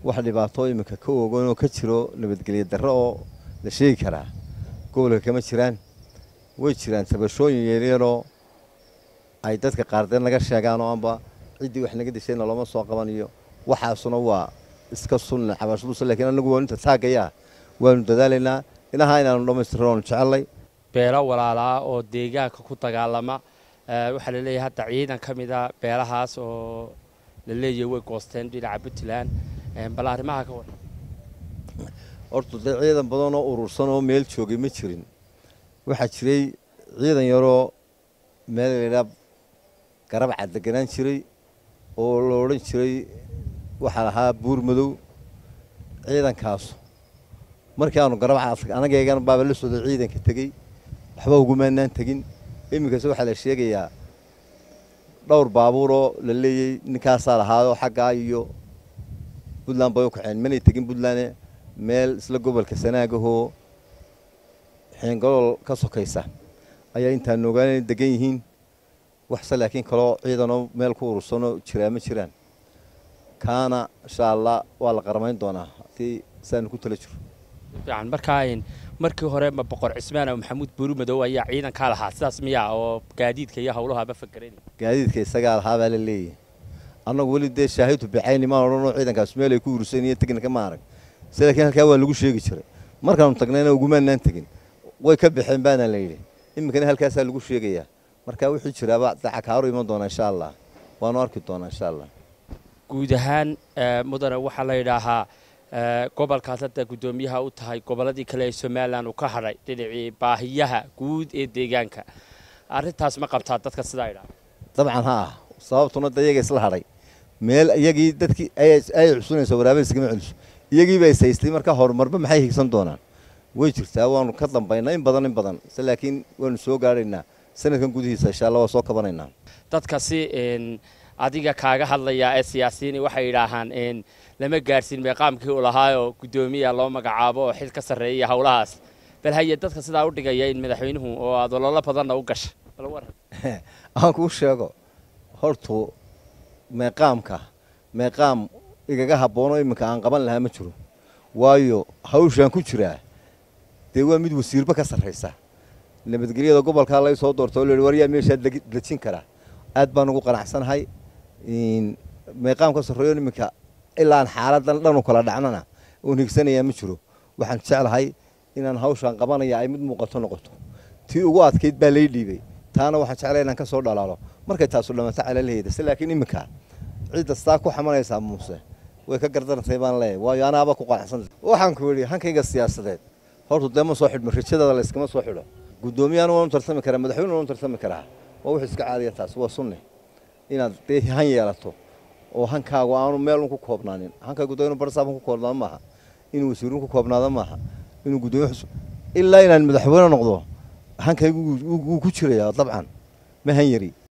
wax dhibaato iminka ka ogan oo ka jiro nabadgelyo darro oo la sheegi karaa gobolka kama jiraan way jiraan tabashooyin yaryaroo ay dadka qaardeen naga sheegaan oo amba ciddii wax naga dishayna looma soo qabaniyo waxaasuna waa iska sunna cabashadus lakiin anagu waa inta taagayaa waanu dadaalaynaa inaha inaanu dhammaystirno oonu jecellay beelo walaalaa oo deegaanka ku dagaalama waxaa la leeyahay hadda ciidan ka mida beelahaas oo la leeyahay way goosteen dhinaca puntland bal arrimaha ka waran horta dee ciidan badan oo urursan oo meel joogay ma jirin waxaa jiray ciidan yaroo meel laydhaa garabca deganaan jiray oo la odhan jiray waxaa lahaa buur madow ciidankaasu markii aanu garabca anagaygan baaba la socday ciidanka tegey waxba ugumaanaan tegin iminkase waxaa la sheegayaa dhowr baabuuroo la leeyey ninkaasaa lahaayoo xaggaa iyo puntland bay u kaceen manay tegin puntland meel isla gobolka sanaagahoo xiingalool ka sokaysa ayaa intaan ogaana degan yihiin waxse laakiin kaloo ciidanoo meel ku urursanoo jiraa ma jiraan kaana insha allah waa la qaramayn doonaa haddii saanu ku tala jiro fiican markaa markii hore ma boqor cismaan oo maxamuud buuri madow ayaa ciidankaa lahaa sidaas miyaa oo gaadiidka iyo hawlahaaba fakeranay gaadiidka isagaa lahaa baa la leeyahay annagu weli dee shaahidu bixayni maan odhanoo ciidankaas meel ay ku urursanyiyo tegna ma arag se laakiin halkaa waa lagu sheegi jiray markaanu tagnayna ugumaanaan tegin way ka baxeen baana la yidhi iminkana halkaasaa lagu sheegayaa marka wuxuu jiraaba dacakaaru iman doonaa insha allah waanu arki doonaa insha allah guud ahaan mudane waxaa la yidhaahaa gobolkaas hadda guddoomiyaha u tahay gobolladii kale ee somalilan uu ka hadhay dhinacii baahiyaha guud ee deegaanka arrintaas ma qabtaa dadka sidaa idhaa dabcan ha ah sababtuna da iyaga isla hadhay meel iyagii dadkii ay xusunaysa waraabada iskama celiso iyagiiba is haystay marka horumarba maxay higsan doonaan way jirtaa waanu ka dambaynaa in badan in badan se laakiin waanu soo gaadhaynaa sanadkan gudihiisa insha allah waa soo kabanaynaa dadka si adiga kaaga hadlaya ee siyaasiyiini waxay yidhaahaan lama gaadhsiin meeqaamkii uu lahaayoo guddoomiya loo magacaabo oo xil ka sarreeya howlahaas bal haye dadka sidaa u dhigaya in madaxweynuhu oo aad ololo badanna u gasha bal waran aan kuu sheego hortu meeqaamka meeqaam igaga habboonoo iminka aan qaban lahaa ma jiro waayo hawshaan ku jiraa dee waa mid wasiirba ka sarraysa nabadgelyada gobolkaa lay soo doorta oo la yidhi waryaa meeshaa dejin karaa aad baan ugu qanacsanahay meeqaam ka sarreeyo iminka ilaa aan xaaladan dhan u kala dhacnana oon higsanayaa ma jiro waxaan jeclahay inaan hawshaan qabanaya ay mid muuqato noqoto tii ugu adkayd baa lay dhiibay taana waxaan jeclay inaan ka soo dhalaalo markay taasu dhammato calalaheeda se laakiin iminka cidda saa ku xamanaysaa muuse way ka gardarantay baan leeyahay waayo anaaba ku qanacsanta waxaan ku yidhi hankayga siyaasadeed horta dee ma soo xidhmo rajadada la yskama soo xidho guddoomiyaana waanu tartami karaa madaxweyne waanu tartami karaa waa wix iska caadiya taas waa sunne inaad dee han yeelato oo hankaagu aanu meel un ku koobnaanin hankaygu dee inuu barsaabun ku koobnaado maaha inuu wasiirun ku koobnaado maaha inuu guddoomiye xus ilaa inaan madaxweyne noqdo hankaygu wuu ku jirayaa dabcan ma han yari